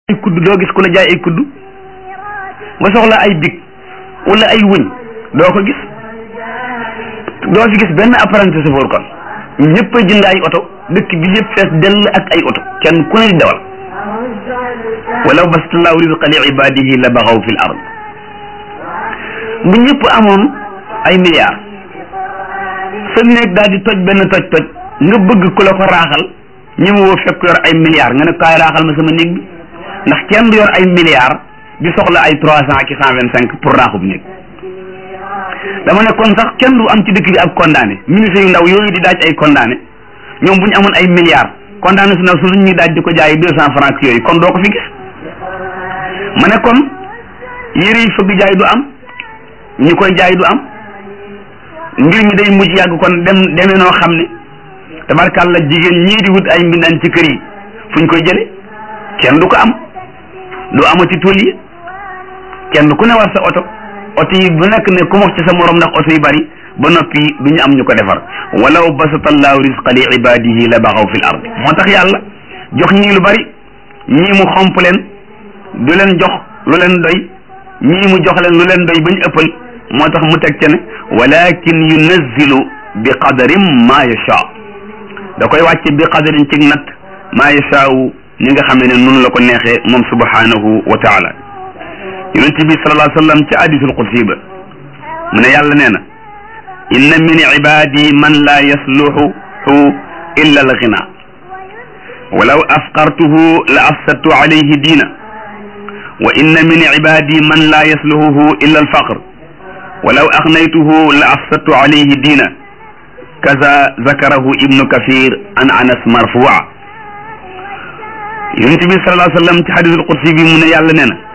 ay kudd doo gis ku la jaay ay kudd nga soxla ay big wala ay wëñ doo ko gis doo fi gis benn apprenti chauffeur kon ñëpp a jënd ay oto dëkk bi yëpp fees dell ak ay oto kenn ku ne di dawal walaw bastallahu rizqa li ibadihi la baxaw fi l ard bu ñëpp amoon ay milliards sa néeg daal di toj benn toj toj nga bëgg ku la ko raaxal ñi ma woo fekk yor ay milliards nga ne kaay raaxal ma sama néeg bi ndax kenn du yor ay milliards di soxla ay trois cent ki cent vingt cinq pour raaxub néeg dama ne kon sax kenn du am ci dëkk bi ab condamné ministre yu ndaw yooyu di daaj ay condamné ñoom bu ñu amoon ay milliards condamné su ndaw su ñuy daaj di ko jaay deux cent francs yooyu kon doo ko fi gis ma ne kon yére yi fëgg jaay du am ñi koy jaay du am mbir mi day mujj yàgg kon dem demee noo xam ne tabarkàlla jigéen ñii di wut ay mbindaan ci kër yi fu ñu koy jële kenn du ko am du amati tool yi kenn ku ne war sa oto oto yi bu nekk ne ku wax ci sa morom ndax oto yi bari ba noppi du ñu am ñu ko defar walaw basata allahu risqa li ibadihi la baxaw fi l ard moo tax yàlla jox ñii lu bari ñii mu xomp leen du leen jox lu leen doy ñii mu jox leen lu leen doy ba ñu ëppal moo tax mu teg ca ne walakin yunazzilu bi qadarin ma yasha da koy wàcce bi qadarin ci natt ma yashaau ni nga xam ne noonu la ko neexee moom subhanahu wa taala yonent bi sallallahu alayhi wa sallam ci hadisul qudsi ba mu ne yàlla nee na inna min ibadi man la yasluhu illa al ghina walaw afqartuhu la afsadtu alayhi diina wa inna min ibadi man la yasluhu illa al faqr walaw aghnaytuhu la afsadtu alayhi diina kaza zakarahu ibnu kathir an anas marfua yonent bi sallallahu alayhi wa sallam ci hadisul qudsi bi mu ne yàlla nee na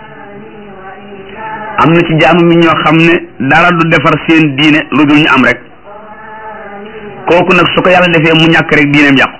am na ci jaamu mi ñoo xam ne dara du defar seen diine lu dul ñu am rek kooku nag su ko yàlla defee mu ñàkk rek diineem yàqu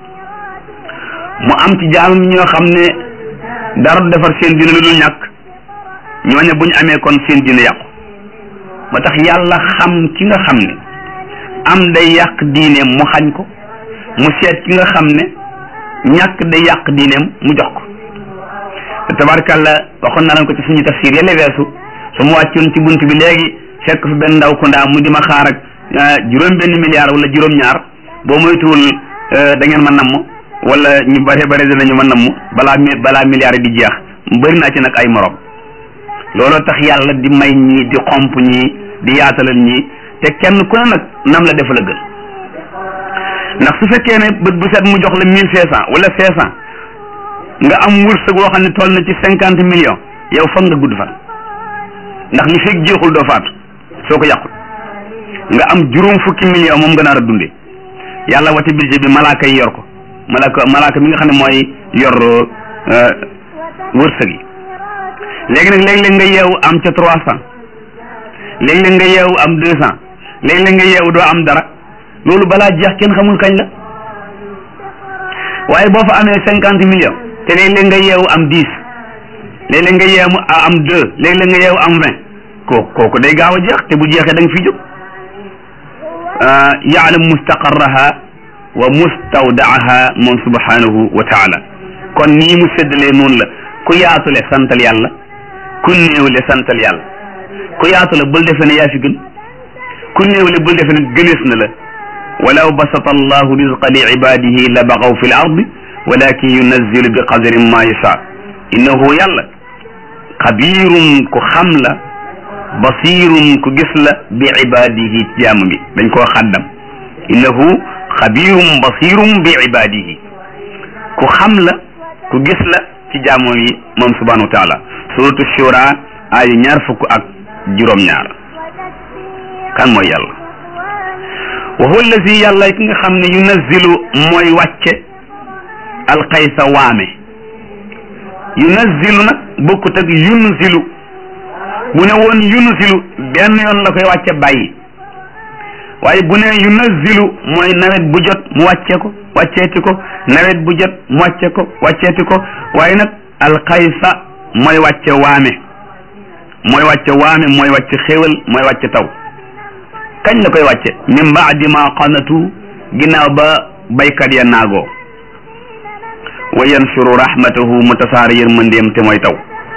mu am ci jaamu mi ñoo xam ne dara du defar seen diine lu dul ñàkk ñooñe bu ñu amee kon seen diine yàqu moo tax yàlla xam ki nga xam ne am day yàq diineem mu xañ ko mu seet ki nga xam ne ñàkk day yàq diineem mu jox ko te tabarkàlla waxoon naa leen ko ci suñu tafsir yële weesu su ma wàccoon ci bunt bi léegi fekk fi benn ndaw ko ndaa mu di ma xaar ak juróom benn milliard wala juróom ñaar boo moytuwul da ngeen ma namm wala ñu bare bare dinañu ma namm balaa balaa milliard yi di jeex bëri naa ci nag ay morom looloo tax yàlla di may ñii di xomp ñii di yaatalal ñii te kenn ku ne nag nam la def la gën ndax su fekkee ne bët bu set mu jox la mille cinq cent wala cinq cent nga am wërsëg woo xam ne toll na ci cinquante millions yow foog nga gudd fan ndax li fekk jeexul doo faatu soo ko yàqul nga am juróom fukki millions moom nga nar a dundee yàlla wati budget bi malaaka yi yor ko malaaka malaaka mi nga xam ne mooy yor wërsëg yi léegi nag léeg-léeg nga yeewu am ca trois cent léeg-léeg nga yeewu am deux cent léeg-léeg nga yeewu doo am dara loolu balaa jeex kenn xamul kañ la waaye boo fa amee cinquante millions te léeg-léeg nga yeewu am dix léeg-léeg nga yeewu am deux léeg-léeg nga yeewu am vingt kooku kooku day gaaw a jeex te bu jeexee da nga fi jóg yaalam mustaqarraha wa mustawdaaha moom subhanahu wa taala kon nii mu séddalee noonu la ku yaatule santal yàlla ku néewle santal yàlla ku yaatule bul defe ne yaa fi gën ku néewle bul defe ne gënees na la walaw basata allahu rizqa li ibadihi la baxaw fi l ardi walakin yunazzilu bi qadarin ma yasha innahu yàlla xabirun ku xam la basirun ku gis la bi ibadihi jaamu bi dañ koo xaddam innahu xabirun basirun bi ibadihi ku xam la ku gis la ci jaamu yi moom subhanahu wa taala suratu shura ayu ñaar fukk ak juróom-ñaar kan mooy yàlla wa huwa allazi yàlla ki nga xam ne yunazzilu mooy wàcce alxaysa waame yunazzilu nag bokkut ak yunzilu bu ne woon yunzilu benn yoon la koy wàcce bàyyi waaye bu ne yunazzilu mooy nawet bu jot mu wàcce ko wàcceeti ko nawet bu jot mu wàcce ko wàcceeti ko waaye nag alxaysa mooy wàcce waame mooy wàcce waame mooy wàcce xéewal mooy wàcce taw kañ la koy wàcce min baadi ma qanatu ginnaaw ba baykat ya naagoo wa yanshuru rahmatahu mu tasaare yërmandeem te mooy taw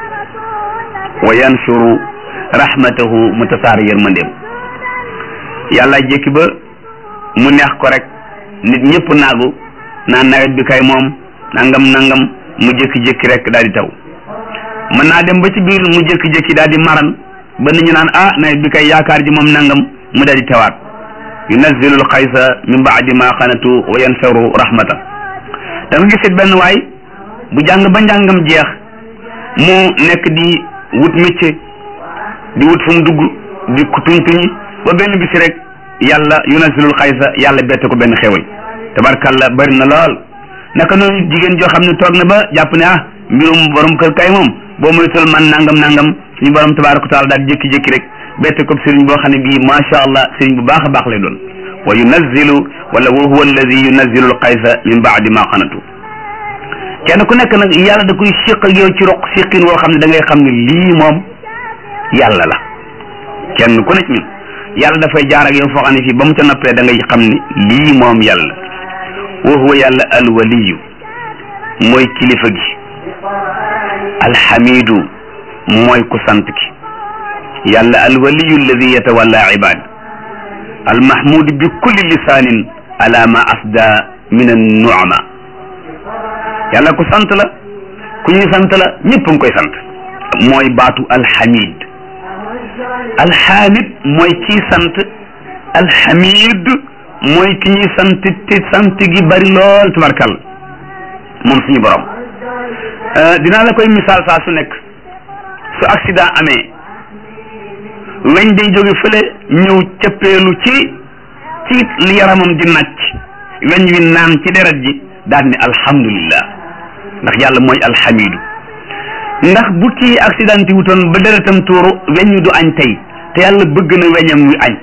wa yanshuru rahmatahu mu tasaare yërmandeem yàlla jékki ba mu neex ko rek nit ñëpp naagu naan nawet bi kay moom nangam nangam mu jékki-jékki rek daal di taw mën naa dem ba ci biir mu jékki-jékki daal di maran ba nit ñu naan ah nawet bi kay yaakaar ji moom nangam mu daal di tawaat yunazzilu alxaysa min baadi ma xanatu wa yansaru rahmata da nga gisit benn waay bu jàng ba njàngam jeex mu nekk di wut métier di wut fu mu dugg di ku tuñ tuñi ba benn bisi rek yàlla yunazzilul xaysa yàlla bette ko benn xewal tabarkalla bari na lool naka noonu jigéen joo xam ne toog na ba jàpp ne ah mbirum borom kër kay moom boo moytul man nangam nangam suñu borom tabaraka taala daal jékki-jékki rek bette ko sëriñ boo xam ne bii macha allah sëriñ bu baax a baax lay doon wa yunazzilu wala wa huwa alladi yunazzilu alxaysa min baadi ma xanatu kenn ku nekk nag yàlla da koy siq ak yow ci roq siqin woo xam ne da ngay xam ne lii moom yàlla la kenn ku nekk ñun yàlla dafay jaar ak yow foo xam ne fii ba mu ca noppee da ngay xam ne lii moom yàlla wa huwa yàlla alwaliyu mooy kilifa gi alxamidu mooy ku sant ki yàlla alwaliyu alladi yatawalla ibad almahmud bi kulli lisaanin ala ma asda min annuama yàlla ku sant la ku ñuy sant la ñëpp a ngi koy sant mooy baatu alxamid alxamid mooy kii sant alxamid mooy ki ñuy sant te sant gi bari lool tabarkal moom suñu borom dinaa la koy misaal saa su nekk su accident amee weñ day jóge fële ñëw cëppeelu ci ci li yaramam di nàcc weñ wi naan ci deret ji daal ni alhamdulillah ndax yàlla mooy alxamidu ndax bu kii accidenté wutoon ba deretam tuuru weñ wi du añ tey te yàlla bëgg na weñam wi añ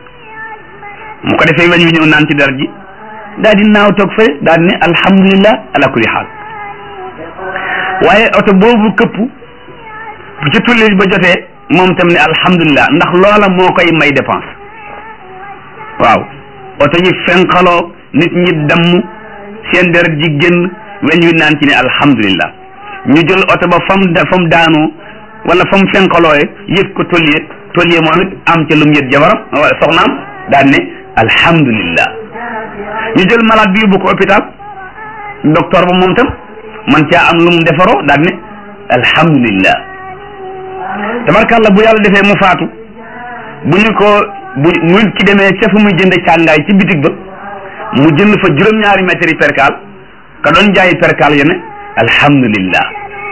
mu ko defee weñ wi ñëw naan ci deret ji daal di naaw toog fële daal di ne alhamdulillah ala kulli xaal waaye oto boobu këpp bu ci tulli ba jotee moom tam ne alhamdulillah ndax loola moo koy may dépense waaw oto yi fenqaloo nit ñi damm seen deret ji génn weñ wi naan ci ne alhamdulillah ñu jël oto ba fam fam daanoo wala fam fenqalooye yët ko tolliye tolliye moom it am ca lum yët jabaram wala soxnaam daan ne alhamdulillah ñu jël malade bi yóbbu ko hôpital docteur ba moom tam man caa am lu mu defaroo daan ne alhamdulillah tabarkàlla bu yàlla defee mu faatu bu ñu ko bu mu ki demee ca fu muy jënd càngaay ci bitig ba mu jënd fa juróom-ñaari mètres yi perkaal ka doon jaayi perkaal ya ne alhamdulillah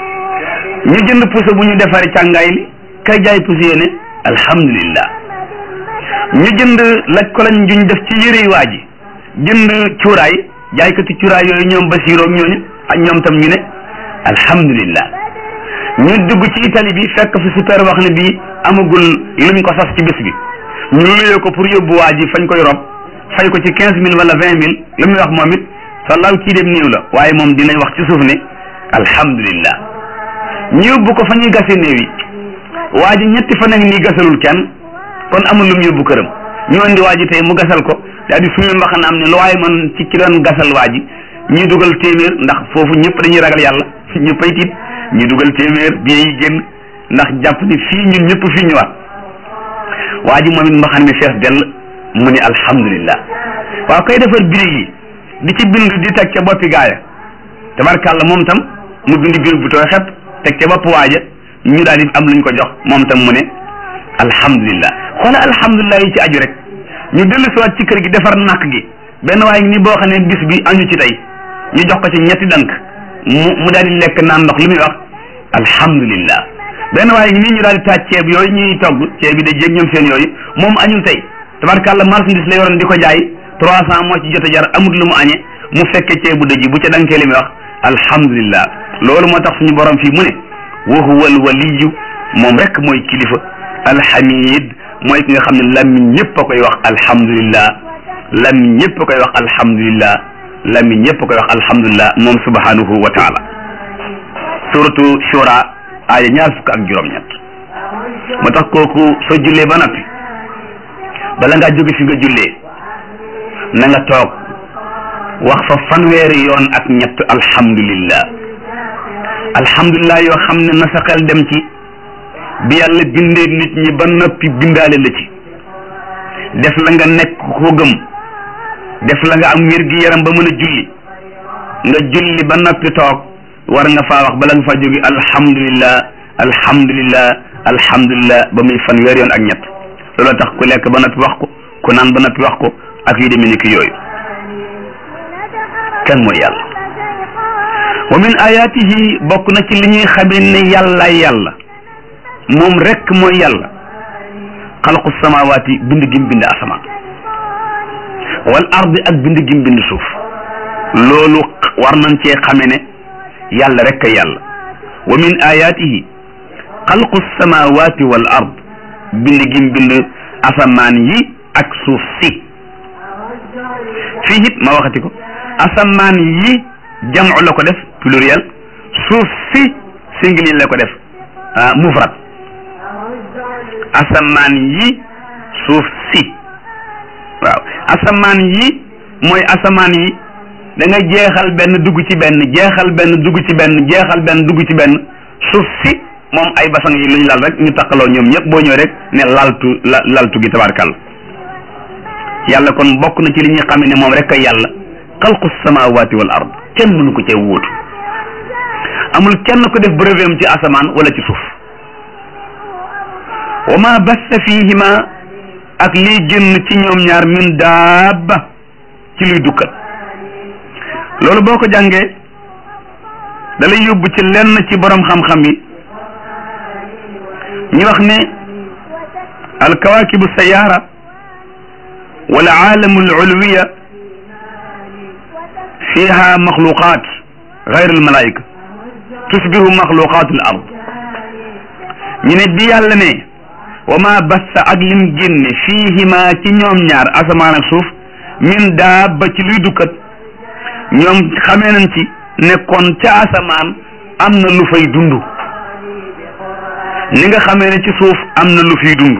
ñu jënd puso bu ñu defaree càngaay li kay jaay puso ya ne alhamdulillah ñu jënd laj ko lañ juñ def ci yëre waa ji jënd cuuraay jaaykati cuuraay yooyu ñoom basiiroog ñooñu ak ñoom tam ñu ne alhamdulillah ñu dugg ci Italie bi fekk fi super wax ne bii amagul luñ ko sas ci bés bi ñu luyee ko pour yóbbu waa ji fañ koy rob fay ko ci quinze mille wala vingt mille lu muy wax moom it sallaaw kii dem néew la waaye moom dinañ wax ci suuf ne alhamdulillah ñu yóbbu ko fa ñuy gase néew yi waa ji ñetti fan ak nii gasalul kenn kon amul lu mu yóbbu këram ñu andi waa ji tey mu gasal ko daal di suñu mbaxana am ne lu waaye man ci ki doon gasal waa ji ñuy dugal téeméer ndax foofu ñëpp dañuy ragal yàlla ñëppay tiit ñu dugal téeméer bii yi génn ndax jàpp ni fii ñun ñëpp fii ñëwaat waa ji moom it mbaxan mi fees dell mu ne alhamdulillah waaw koy defar birig yi di ci bind di teg ca boppi gaaya tabarkàlla moom tam mu bind biir bu tooy xepp teg ca bopp waaja ñu daal di am luñ ko jox moom tam mu ne alhamdulillah xoola alhamdulillah yi ci aju rek ñu dellu siwaat ci kër gi defar nàkk gi benn waaye ni boo xam ne bis bi añu ci tey ñu jox ko ci ñetti dank mu mu daal di lekk naan ndox lu muy wax alhamdulillah benn waaye nii ñu daal di taaj ceeb yooyu ñuy togg ceeb bi da jéeg ñoom seen yooyu moom añul tey tabarkàlla marchandise la yoroon di ko jaay trois cent moo ci jot a jar amut lu mu añe mu fekke ceebu dëj bu ca dankee li muy wax alhamdulillah loolu moo tax suñu borom fii mu ne wa huwa al waliyu moom rek mooy kilifa alhamid mooy ki nga xam ne lammiñ ñëpp a koy wax alhamdulillah lammiñ ñëpp a koy wax alhamdulillah lammiñ ñëpp a koy wax alhamdulillah moom subhanahu wa taala suratu shura aaya ñaar fukk ak juróom-ñett moo tax kooku soo jullee ba noppi bala ngaa jóge fi nga jullee na nga toog wax fa fanweeri yoon ak ñett alhamdulillah alhamdulillah yoo xam ne na sa xel dem ci bi yàlla bindee nit ñi ba noppi bindaale la ci def la nga nekk ko gëm def la nga am wér gi yaram ba mën a julli nga julli ba noppi toog war nga faa wax bala nga faa jóge alhamdulillah alhamdulillah alhamdulillah ba muy fanweeri yoon ak ñett loolu tax ku lekk ba noppi wax ko ku naan ba noppi wax ko ak yu demee ni ki yooyu kan mooy yàlla wa min ayatihi bokk na ci li ñuy xamee ne yàlla yàlla moom rek mooy yàlla xalqu samawaati bind gim bind asamaan wal ardi ak bind gim bind suuf loolu war nañ cee xame ne yàlla rek a yàlla wa min ayatihi xalqu samawaati wal ard bind gim bind asamaan yi ak suuf si fii it ma waxati ko asamaan yi jamcu la ko def pluriel suuf si singulier la ko def mufrad asamaan yi suuf si waaw asamaan yi mooy asamaan yi da nga jeexal benn dugg ci benn jeexal benn dugg ci benn jeexal benn dugg ci benn suuf si moom ay basang yi lu ñu lal rek ñu taqaloo ñoom ñëpp boo ñëwee rek ne laltu la laltu gi tabarkal yàlla kon bokk na ci li ñuy xam ne moom rek ay yàlla xalqu samawati wal ard kenn mënu ko cee wuutu amul kenn ko def brevet ci asamaan wala ci suuf wa ma bassa fihima ak liy génn ci ñoom ñaar min daaba ci luy dukkat loolu boo ko jàngee da lay yóbbu ci lenn ci borom xam-xam yi ñu wax ne alkawakibu sayara wal aalamu al ulwiya fiha maxluqat gayr al malaika tusbihu maxluqat al ard ñu ne bi yàlla ne wa ma bassa ak lim génne fiihima ci ñoom ñaar asamaan ak suuf min daaba ci luy dukkat ñoom xamee nañ ci nekkoon ca asamaan am na lu fay dund ni nga xamee ne ci suuf am na lu fiy dund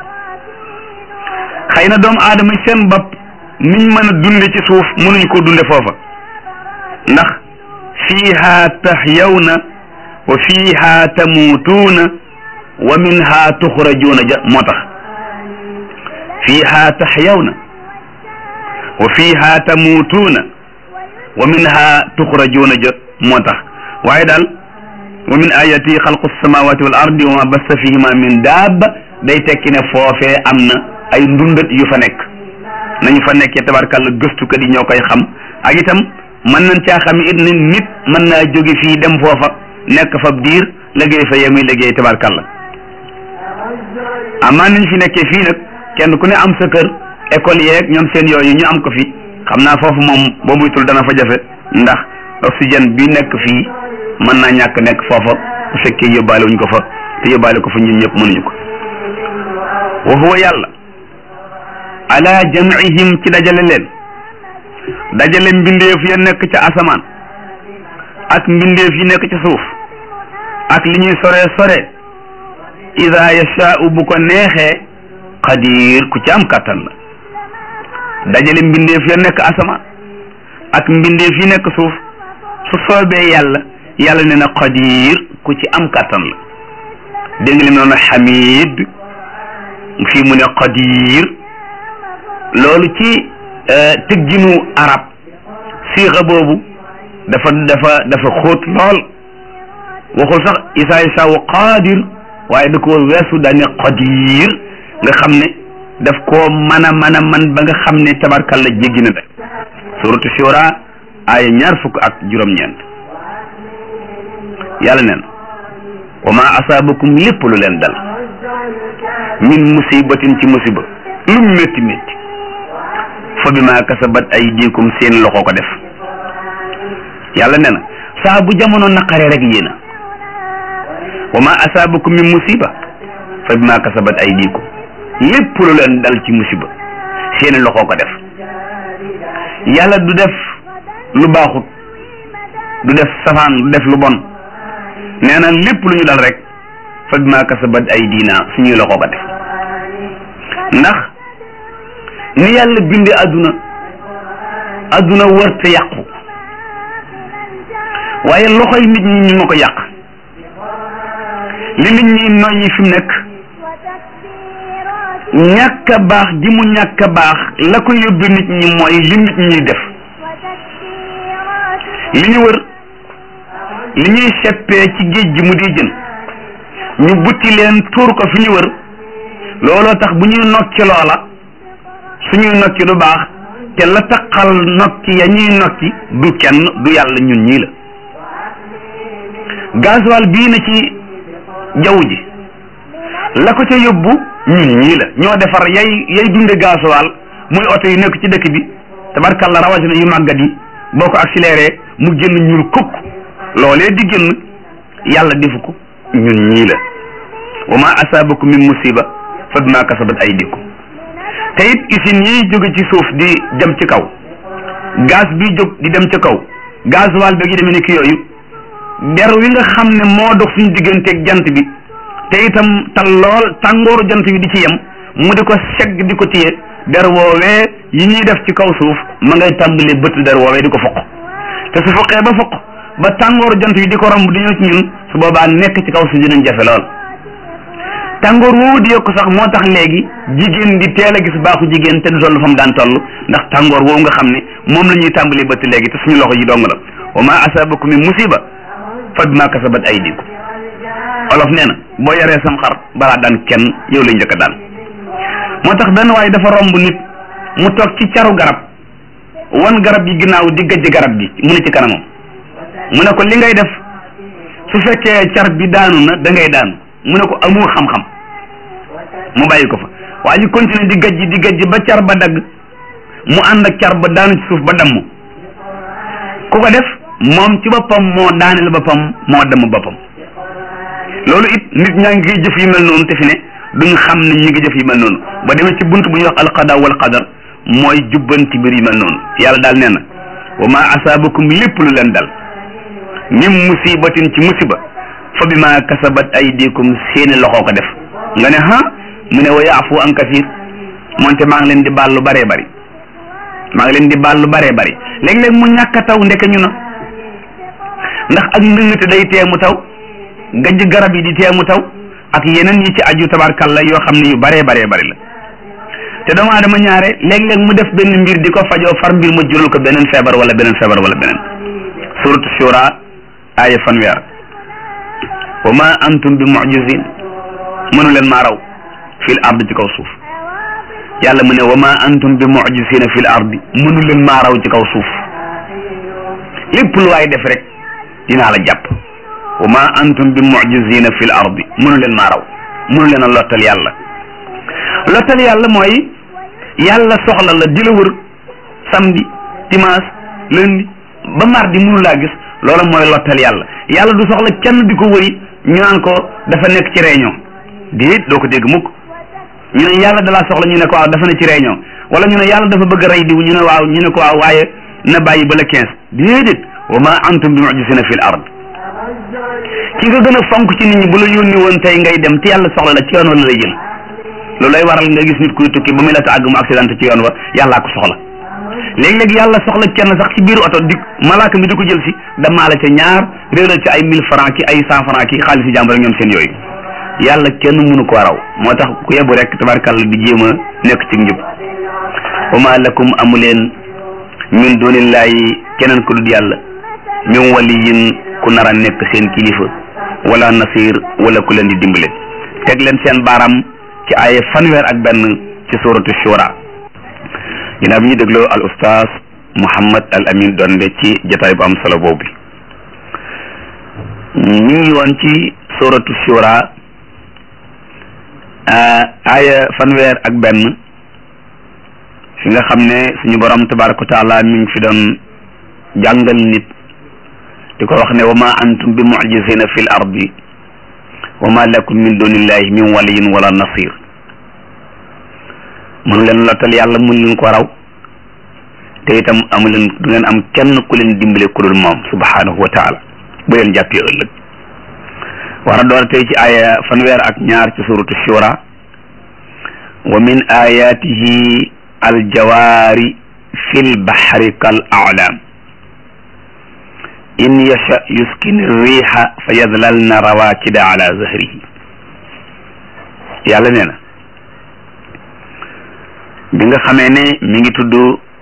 xëy na doomu aadama seen bopp niñ mën a dunde ci suuf mënuñ ko dunde foofa ndax fiiha tahyawna wa fiiha tamuutuuna wa minha tuxrajuuna ja moo tax fiiha tahyawna wa fiiha tamuutuuna wa minha tuxrajuuna ja moo tax waaye daal wa min ayati xalqu samawati wal ardi wa ma bassa fihima min daaba day tekki ne foofee am na ay ndundat yu fa nekk nañu fa nekkee tabarkàlla gëstukat yi ñoo koy xam ak itam mën nañ caa xam it ne nit mën naa jóge fii dem foofa nekk fa diir liggéey fa yemuy liggéey tabarkàlla amaa nañ fi nekkee fii nag kenn ku ne am sa kër école yeeg ñoom seen yooyu ñu am ko fi xam naa foofu moom boo muytul dana fa jafe ndax oxygène bi nekk fii mën naa ñàkk nekk foofa bu fekkee yóbbaale wuñ ko fa te yóbbaale ko fa ñun ñëpp mënuñu ko wa huwa yàlla ala jam'ihim ci dajale leen dajale mbindeef ya nekk ca asamaan ak mbindeef yi nekk ca suuf ak li ñuy sore sore ida yashaa'u bu ko neexee qadir ku ci am kàttan la dajale mbindeef ya nekk asamaan ak mbindeef yi nekk suuf su soobee yàlla yàlla ne na qadir ku ci am kàttan la dégg nga li mu noonu xamid fii mu ne qadir loolu ci tëgginu arab siixa boobu dafa dafa dafa xóot lool waxul sax isaa yasaawu qadir waaye da koo weesu daane qadir nga xam ne daf koo mën a mën a man ba nga xam ne tabarkalla jéggi na rek suratu shura aaya ñaar fukk ak juróom-ñeent yàlla neen wa ma asaabakum lépp lu leen dal min musibatin ci musiba lu métti métti fa bi ma kasabat ay diikum seen loxo ko def yàlla nee na saa bu jamono naqare rek yéena wa ma asaabakum min musiba fa bi ma kasabat ay diikum lépp lu leen dal ci musiba seen loxo ko def yàlla du def lu baaxut du def safaan du def lu bon nee na lépp lu ñu dal rek fa bi ma kasabat ay diina suñuy loxo ko def ndax ni yàlla binde àdduna adduna wërta yàqu waaye loxoy nit ñi ñu ma ko yàq li nit ñi noyyi fi mu nekk ñàkk a baax ji mu ñàkk a baax la ko yóbbu nit ñi mooy li nit ñi def li ñu wër li ñuy seppee ci géej gi mu di jën ñu butti leen tuur ko fi ñu wër looloo tax bu ñuy nokki loola suñuy nokki du baax te la taqal nokki ya ñuy nokki du kenn du yàlla ñun ñii la gasoil bii na ci jaww ji la ko ca yóbbu ñun ñii la ñoo defar yay yay dunde gasoil muy oto yu nekk ci dëkk bi tabarkalla rawatina yu màggat yi boo ko accéléré mu génn ñuul kukk loolee di génn yàlla defu ko ñun ñii la wa ma asaabakum min musiba fa bima kasabat aydikum te it usines yi jóge ci suuf di dem ci kaw gaz bi jóg di dem ci kaw gasoil bi gi demee ni ki yooyu der wi nga xam ne moo dox suñu digganteeg jant bi te itam tal lool tàngooru jant bi di ci yem mu di ko segg di ko téye der woowee yi ñuy def ci kaw suuf ma ngay tàmbali bët der woowee di ko foq te su foqee ba foq ba tàngooru jant bi di ko romb di ñëw ci ñun su boobaa nekk ci kaw suuf dinañ jafe lool tàngoor woowu di yokk sax moo tax léegi jigéen di teel a gis baaxu jigéen te du toll fa mu daan toll ndax tàngoor woowu nga xam ne moom la ñuy tàmbali bët léegi te suñu loxo yi dong la wa ma asabakum min musiba fa bima kasabat aydikum olof nee na boo yaree sam xar balaa daan kenn yow lay njëkk a daan moo tax benn waaye dafa romb nit mu toog ci caru garab wan garab yi ginnaaw di gëjj garab gi mu ne ci kanamam mu ne ko li ngay def su fekkee car bi daanu na da ngay daanu mu ne ko amoo xam-xam mu bàyyi ko fa waa ji continuer di gëjj di gëjj ba car ba dagg mu ànd ak car ba daanu ci suuf ba damm ku ko def moom ci boppam moo daaneel boppam moo damm boppam loolu it nit ñaa ngi jëf yu mel noonu te fi ne duñ xam ne ñi ngi jëf yu mel noonu ba demee ci bunt bu ñuy wax alqada wal qadar mooy jubbanti mbir yu mel noonu yàlla daal nee na wa ma asaabakum lépp lu leen dal min musibatin ci musiba fa bi ma kasabat aydikum seeni loxoo ko def nga ne ha mu ne wa yaafu an kasir moonte maa ngi leen di baal lu baree bari maa ngi leen di baal lu baree bari léeg-léeg mu ñàkk a taw ndeke ñu na ndax ak ndëngate day tee mu taw gajj garab yi di tee mu taw ak yeneen yi ci aju tabarkalla yoo xam ne yu baree baree bari la te doomu aadama ñaare léeg-léeg mu def benn mbir di ko fajoo far mbir ma jural ko beneen feebar wala beneen feebar wala beneen suratu shura aaya fanweer wa ma antum bi mujizin mënu leen maa raw fil ard ci kaw suuf yàlla mu ne wa ma antum bi mujizina fil ardi mënu leen maa raw ci kaw suuf lépp lu waay def rek dinaa la jàpp wa ma antum bi mujizina fil ardi mënu leen maa raw mënu leen a lottal yàlla lottal yàlla mooy yàlla soxla la di la wër samedi dimanche lundi ba mardi mënu laa gis loolu mooy lottal yàlla yàlla du soxla kenn di ko wëri ñu naan ko dafa nekk ci réunion déet doo ko dégg mukk ñu ne yàlla dalaa soxla ñu ne ko waaw dafa ne ci réunion wala ñu ne yàlla dafa bëgg a rey diw ñu ne waaw ñu ne ko waaw waaye na bàyyi ba la quinze déedéet wa ma antum bi mujisina fil ard ki nga gën a fonk ci nit ñi bu la yónni woon tey ngay dem te yàlla soxla la ci yoon wala lay jël loolu lay waral nga gis nit kuy tukki ba muy la ta àgg mu accident ci yoon wa yàllaa ko soxla léeg-léeg yàlla soxla kenn sax ci biir oto di malaaka mi di ko jël si damaa la ca ñaar réeral ci ay mille francs ki ay cent francs ki xaalis yi jàmbur ak ñoom seen yooyu yàlla kenn mënu ko raw moo tax ku yebu rek tabarkàlla di jéem a nekk ci njub wa ma lakum amuleen min dunillahi keneen ku dul yàlla min waliyin ku nar a nekk seen kilifa wala nasir wala ku leen di dimbale teg leen seen baaram ci ay fanweer ak benn ci suratu shura ginnaaw bi ñu dégloo al ustaas Mouhammad al Amin Donde ci jotaay bu am solo boobu ñu ngi woon ci suratu shura aaya fanweer ak benn fi nga xam ne suñu borom tabaraka wa taala mi ngi fi doon jàngal nit di ko wax ne wa ma antum bi mujizina fi l ardi wa ma lakum min dunillahi min waliyin wala nasir mënu leen lottal yàlla mun leen ko raw te itam amu leen du ngeen am kenn ku leen dimbale ku dul moom subhanahu wa taala bu leen jàppee ëllëg war a door tey ci aaya fanweer ak ñaar ci suratu shura wa min ayatihi aljawaari fi lbaxri kal aclaam in yasha yuskin riixa fa yadlalna rawaakida ala zahrihi yàlla nee na bi nga xamee ne mi ngi tudd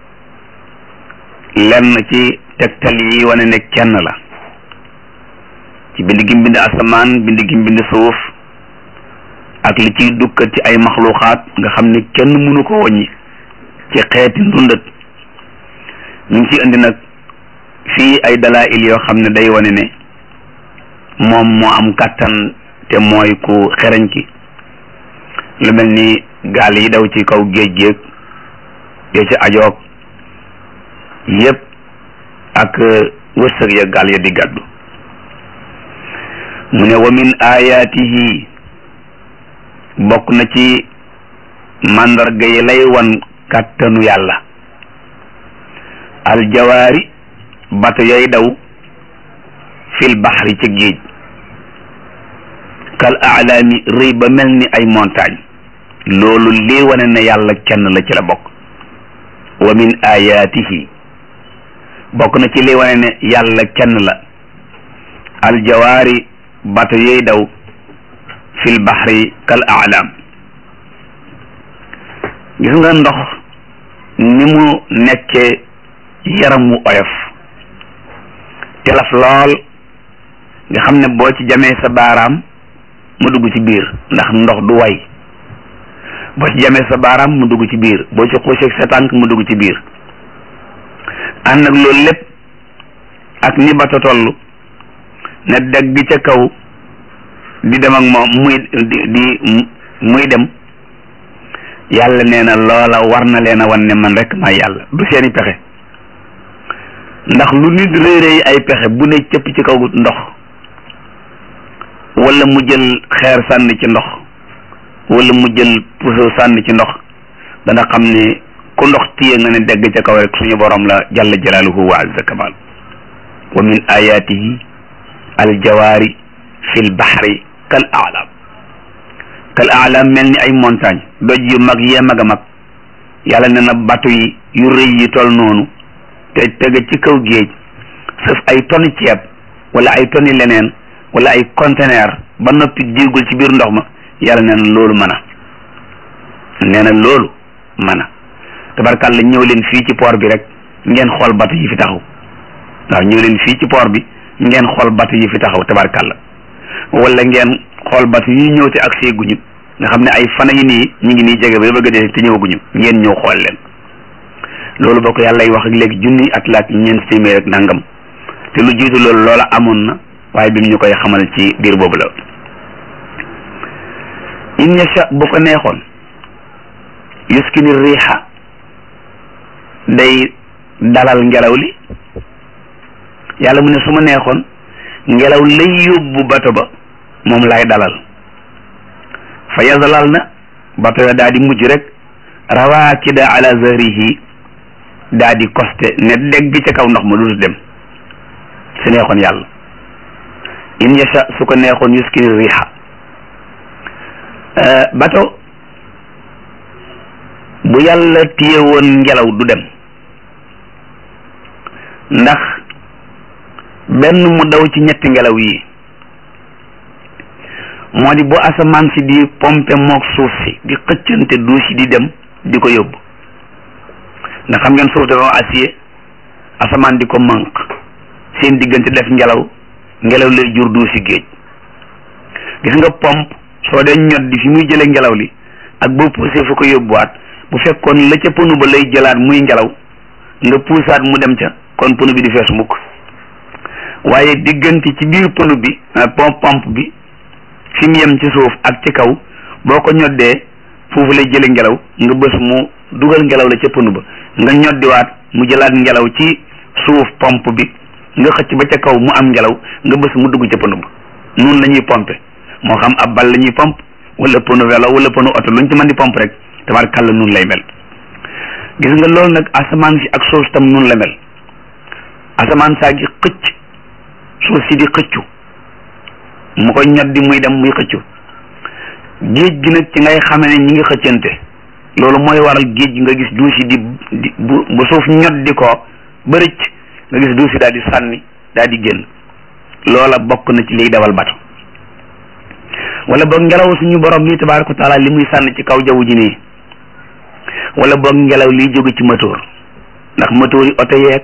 lenn ci tegtal yi wane ne kenn la ci bind gi bind asamaan bind gi bind suuf ak li ciy dukkat ci ay maxluuxaat nga xam ne kenn mënu ko wàññi ci xeeti ndundat ñu ngi ci indi nag fii ay dalail yoo xam ne day wane ne moom moo am kàttan te mooy ku xereñ ki lu mel ni gaal yi daw ci kaw géej géej ya ci ajoog yépp ak wërsëg ya gaal ya di gàddu mu ne wa min ayaatihi bokk na ci màndarga yi lay wan kàttanu yàlla aljawaari bato yay daw fil baxri ca géej kal alaami rëy ba mel ni ay montagne loolu lii wane ne yàlla kenn la ci la bokk wa min ayaatihi bokk na ci lii wane ne yàlla kenn la aljawaari bato yay daw fil baxri kal alam gis nga ndox ni mu nekkee yaram wu oyof telaf lool nga xam ne boo ci jamee sa baaraam mu dugg ci biir ndax ndox du way boo ci jamee sa baaraam mu dugg ci biir boo ci xuuseeg sa tànk mu dugg ci biir ànd ak loolu lépp ak ni bato toll ne degg ca kaw di dem ak moom muy di di muy dem yàlla nee na loola war na leen a wan ne man rek may yàlla du seeni pexe ndax lu nit réeréy ay pexe bu ne cëpp ci kaw ndox wala mu jël xeer sànni ci ndox wala mu jël puso sànni ci ndox dana xam ne ku ndox téye nga ne degg ca kaw rek suñu borom la jalla jalaaluhu wa azza kamal wa min ayatihi aljawaari fi lbaxri kal alam kal alam mel ni ay montagne doj yu mag yee mag a mag yàlla ne na bato yi yu rëy yi tol noonu te tege ci kaw géej sëf ay tonni ceeb wala ay tonni leneen wala ay conteneur ba noppi diigul ci biir ndox ma yàlla nee na loolu mën a nee na loolu mën a tabarkàlla ñëw leen fii ci port bi rek ngeen xool bato yi fi taxaw waaw ñëw leen fii ci port bi ngeen xool bato yi fi taxaw tabarkàlla wala ngeen xool bato yi ñëw te ak seeguñu nga xam ne ay fana yi nii ñu ngi nii jege ba bëgg a dee te ñëwaguñu ngeen ñëw xool leen loolu boo ko yàlla wax ak léegi junni at laak ñeent téeméer ak nangam te lu jiitu loolu loola amoon na waaye bi mu ñu koy xamal ci biir boobu la in yasha bu ko neexoon yuskini riixa day dalal ngelaw li yàlla mu ne su ma neexoon ngelaw lay yóbbu bato ba moom lay dalal fa yazalal na bato ya daa di mujj rek rawaakida ala zahrihi daa di koste ne dégg ca kaw ndox ma du dem su neexoon yàlla in yasha su ko neexoon yuskini riixa bato bu yàlla téye woon ngelaw du dem ndax benn mu daw ci ñetti ngelaw yi moo di bu asamaan si di pompe mook suuf si di xëccante duus yi di dem di ko yóbbu ndax xam ngeen suuf dafa am acier asamaan di ko manq seen diggante def ngelaw ngelaw lay jur duusi géej gis nga pompe soo dee ñot di fi muy jëlee ngelaw li ak boo poussé fu ko yóbbuwaat bu fekkoon la ca pënu ba lay jëlaat muy ngelaw nga puusaat mu dem ca kon pënu bi di fees mukk waaye diggante ci biir pënu bi pompe pompe bi fi mu yem ci suuf ak ci kaw boo ko ñoddee foofu lay jële ngelaw nga bës mu dugal ngelaw la ca pënu ba nga ñoddiwaat mu jëlaat ngelaw ci suuf pompe bi nga xëcc ba ca kaw mu am ngelaw nga bës mu dugg ca pënu ba noonu la ñuy pompe moo xam ab bal la ñuy pompe wala pënu vélo wala pënu oto luñ ci mën di pompe rek tabarkàlla noonu lay mel gis nga loolu nag asamaan si ak suuf tam noonu la mel asamaan saa gi xëcc suuf si di xëccu mu koy ñoddi muy dem muy xëccu géej gi nag ci ngay xame ne ñi ngi xëccante loolu mooy waral géej gi nga gis duus yi di di bu bu suuf ñoddi ko ba rëcc nga gis duusi daal di sànni daal di génn loola bokk na ci liy dawal bato wala boog ngelaw suñu borom nii tabaaraka wa taala li muy sànni ci kaw jaww ji nii wala boog ngelaw liy jóge ci moteur ndax moteur yi oto yeeg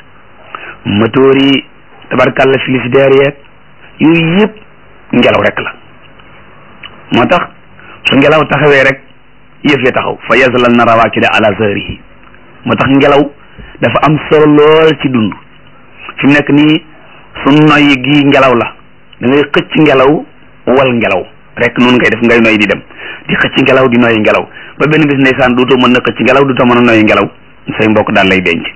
moteur yi tabarkalla frigidaire yeeg yooyu yëpp ngelaw rek la moo tax su ngelaw taxawee rek yëf ya taxaw fa yazlal na rawaakida ala zahrihi moo tax ngelaw dafa am solo lool ci dund fi mu nekk nii su noyyi gi ngelaw la da ngay xëcc ngelaw wal ngelaw rek noonu ngay def ngay noy di dem di xëcc ngelaw di noyyi ngelaw ba benn bis ndeysaan duutoo mën na xëcc ngelaw duutoo mën a noyyi ngelaw say mbokk daal lay denc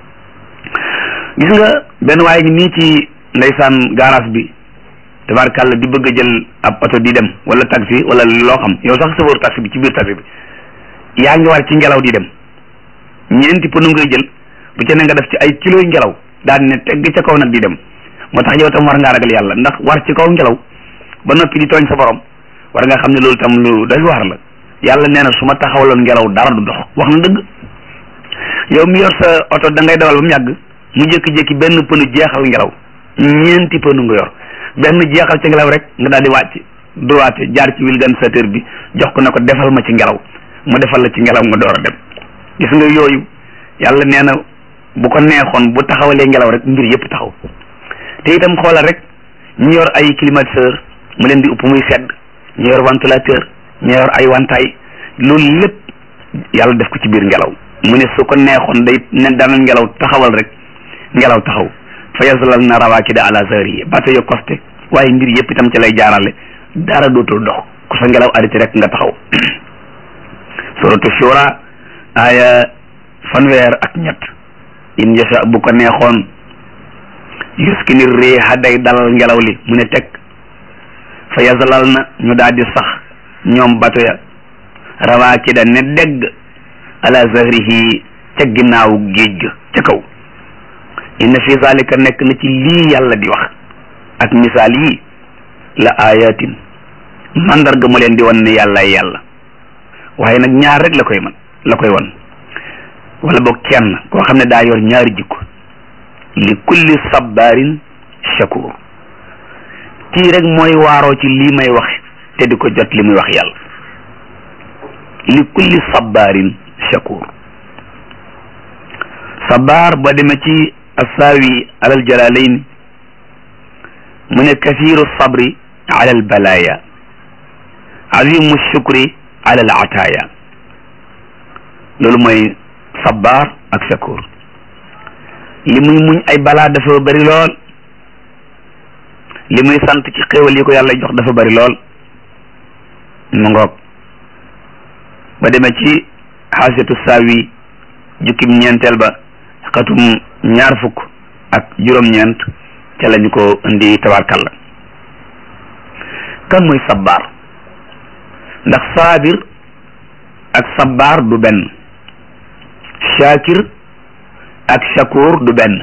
gis nga benn waaye ngi nii ci ndeysaan garage bi tabarkàlla di bëgg a jël ab oto di dem wala taxi wala loo xam yow sax chauffeur taxi bi ci biir taxi bi yaa ngi war ci ngelaw di dem ñeenti pënu ngay jël bu ca ne nga def ci ay kilos ngelaw daal ne tegg ca kaw nag di dem moo tax yow tam war ngaa ragal yàlla ndax war ci kaw ngelaw ba noppi di tooñ sa borom war nga xam ne loolu tam lu doy waar la yàlla nee na su ma taxawaloon ngelaw dara du dox wax na dëgg yow mi yor sa oto da ngay dawal ba mu yàgg mu jékki-jékki benn pënu jeexal ngelaw ñeenti pënu nga yor benn jeexal ci ngelaw rek nga daal di wàcc droite jaar ci vulgarisateur bi jox ko ne ko defal ma ci ngelaw mu defal la ci ngelaw nga door a dem gis nga yooyu yàlla nee na bu ko neexoon bu taxawalee ngelaw rek mbir yëpp taxaw te itam xoolal rek ñu yor ay climatiseur mu leen di upp muy sedd ñu yor ventilateur ñu yor ay wantaay loolu lépp yàlla def ko ci biir ngelaw mu ne su ko neexoon day ne dana ngelaw taxawal rek ngelaw taxaw fa yazlal na rawaakida ala zahrihi bato yo costé waaye mbir yëpp itam ci lay jaarale dara dootul dox ku sa ngelaw arrêté rek nga taxaw suratu shura aya fanweer ak ñett in yasha bu ko neexoon yuskini riiha day dalal ngelaw li mu ne teg fa yazlal na ñu daal di sax ñoom bato ya rawaakida ne dégg ala zahrihi ca ginnaaw géej ga ca kaw inna fi zalika nekk na ci lii yàlla di wax ak misaal yi la ayatin mandarga mu leen di wan ne yàlla yàlla waaye nag ñaar rek la koy man la koy wan wala boog kenn koo xam ne daa yor ñaari jikko li kulli sabarin shakur kii rek mooy waaroo ci lii may wax te di ko jot li muy wax yàlla li kulli sabarin shakur sabar ba demee ci assaawi alal jalalayn mu ne kathiru sabri ala al balaya azimu shukri ala al ataaya loolu mooy sabar ak shakur li muy muñ ay balaa dafa bari lool li muy sant ci xéewal yi ko yàlla jox dafa bari lool mu ngoog ba demee ci xaasiyatu saawi jukkim ñeenteel ba xatum ñaar fukk ak juróom-ñeent ca lañu ko indi tabarkalla kan mooy sabbaar ndax saabir ak sabbaar du benn shaakir ak shakur du benn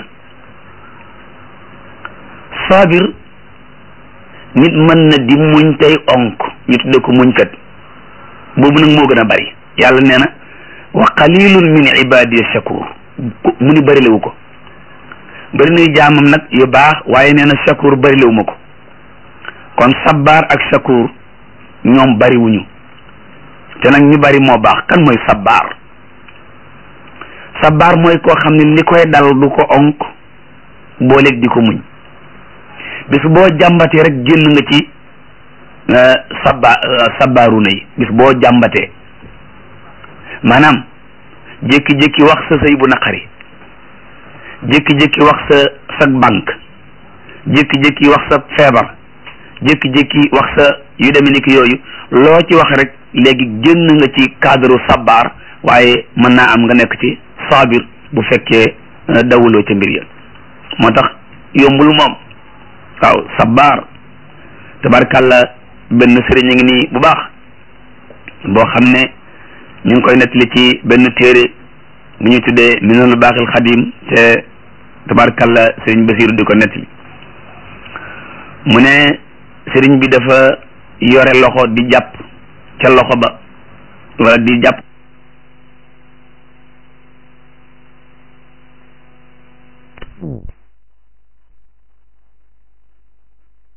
saabir nit mën na di muñ tey onk ñu tudde ko muñkat boobu nag moo gën a bari yàlla nee na wa qalilun min ibadiya shakur mu ni bërilewu ko bëri nay jaamam nag yu baax waaye nee na shakur bërilewu ma ko kon sabbaar ak shakur ñoom bariwuñu te nag ñu bari moo baax kan mooy sabbaar sabbaar mooy koo xam ne li koy dal du ko onk booleeg di ko muñ bis boo jàmbatee rek génn nga ci sabba sabbaaru na yi bis boo jàmbatee maanaam jékki-jékki wax sa sëy bu naqari jékki-jékki wax sa sa banque jékki-jékki wax sa feebar jékki-jékki wax sa yu demee ni ki yooyu loo ci wax rek léegi génn nga ci cadre sabbaar waaye mën naa am nga nekk ci saabir bu fekkee dawuloo ca mbir ya moo tax yombul moom waaw sabbaar tabarkàlla benn sëriñ a ngi nii bu baax boo xam ne ñu ngi koy nettali ci benn téere bu ñuy tuddee minanul baaxil xadim te tabarkàlla sëriñ Basiru di ko nettali mu ne sëriñ bi dafa yore loxo di jàpp ca loxo ba wala di jàpp